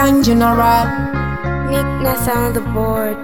One general. Nick Ness on the board.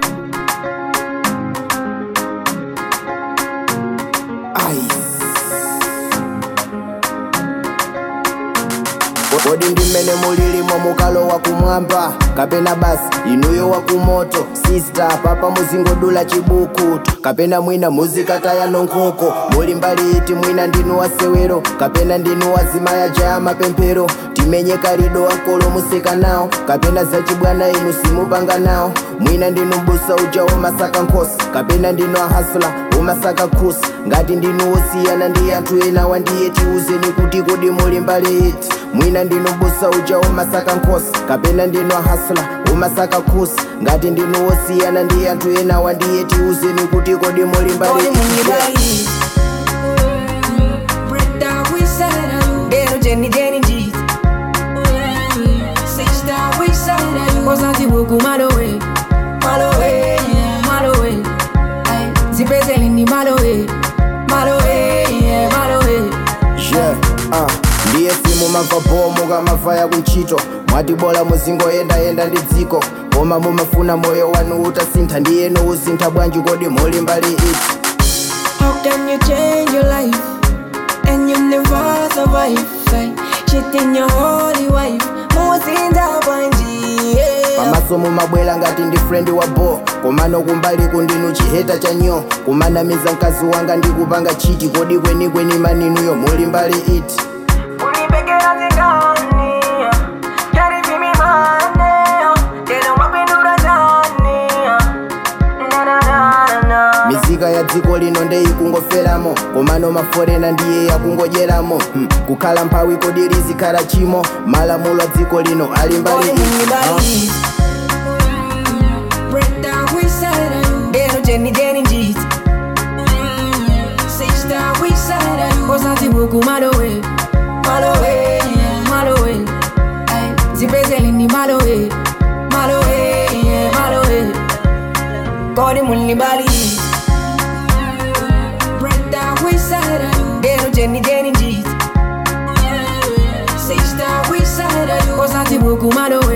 kodi ndimene mulilimo mukalo wa kumwamba kapena basi inuyo wa kumoto sista papa muzingodula chibukutu kapena mwina muzikataya nonkhoko muli mbali iti mwina ndinu wasewero kapena ndinu wazimaya jaya mapemphero timenye kalido wakolo museka nawo kapena zachibwana inu simupanga nawo mwina ndinu mbusa uja womasaka nkhosi kapena ndinu ahasula womasaka khusi ngati ndinu wosiyana ndi anthu ena wandiye tiuzeni kuti kodi muli mbali iti mwina ndinu mbusa uja womasaka nkhosi kapena ndinu ahasula womasaka khusi ngati ndinu wosiyana ndi anthu ena wandiye tiuzeni kuti kodi muli mbali Kodi muli iti mbali. Break down, we said Dero Jenny Jenny Jeet. Six down, we said Kosanti buku malowe. Malowe, malowe. Ay, Zipezeli ni malowe. Malowe, malowe. yeah, uh. ndiye simu mamva bomu kamavaya kuntchito mwati bola muzingoyendayenda ndi dziko koma mumafuna moyo wanu utasintha ndiyeno usintha bwanji kodi muli mbali iti How can you change your life and you never survive? Like, cheating your holy wife. Muzinda bwanji, yeah. pamaso mumabwera ngati ndi frendi wa bo komano kumbali kundinu chiheta cha nyo kumanamiza mkazi wanga ndi kupanga chiti kodi kwenikweni maninuyo muli mbali iti Ulipekera zingani, yari vimi mane, tena mapindura jani, na na na na. mizika ya dziko lino ndeyikungoferamo komano maforena ndiye yakungodyeramo hmm. kukhala mphawi kodi lizikhala chimo malamulo a dziko lino ali mbali Kodi iti muli huh? mbali. Break down, we said Dero Jenny Jenny Jeet. Six down, we said Kosanti buku malowe. Malowe, malowe. Ay, Zipezeli ni malowe. Malowe, malowe. Kodi muli mbali. Break down, we said Dero Jenny Jenny Jeet. Six down, we said Kosanti buku malowe.